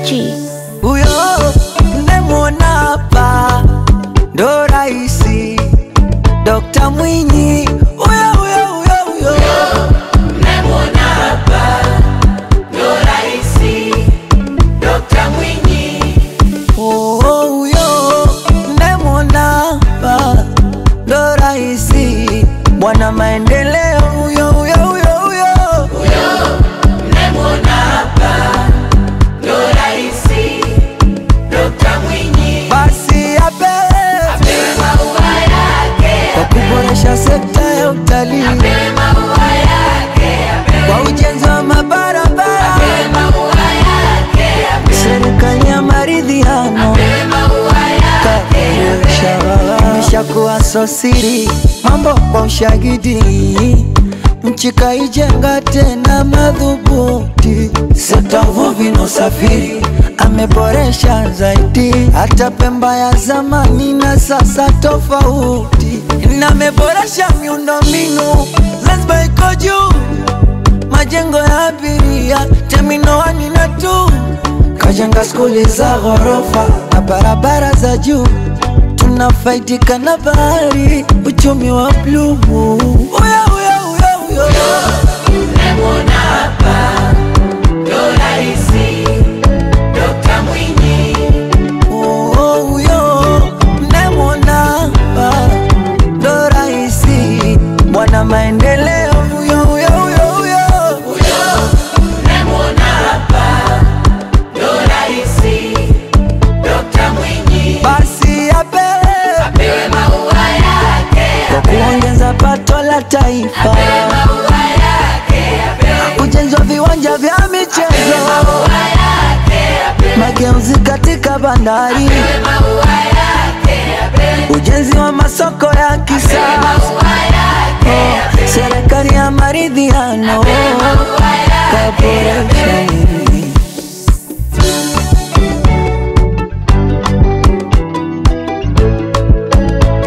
G. Huyo mnemwona hapa ndo raisi Dokta Mwinyi, huyo huyo huyo huyo Oh, huyo mnemwona hapa ndo raisi bwana maendeleo, huyo huyo huyo huyo basi apewe kwa kuboresha sekta ya utalii kwa ujenzi wa mabarabara, serikali ya maridhiano imeshakuwa sosiri, mambo kwa ushahidi, nchi kaijenga tena madhubuti, sekta uvuvi na usafiri ameboresha zaidi, hata Pemba ya zamani na sasa tofauti, na ameboresha miundombinu, Zanzibar iko juu majengo ya abiria terminal wani na tu kajenga skuli za ghorofa na barabara za juu tunafaidika na bahari uchumi wa bluu Uya, uya, uya, uya. Oh, oh, huyo mnemwona hapa ndo raisi bwana maendeleo huyo huyo huyo huyo basi apewe kwa kuongeza pato la taifa, ujenzi wa viwanja vya michezo, mageuzi katika bandari, ujenzi wa masoko ya kisasa, serikali ya maridhiano kaboresha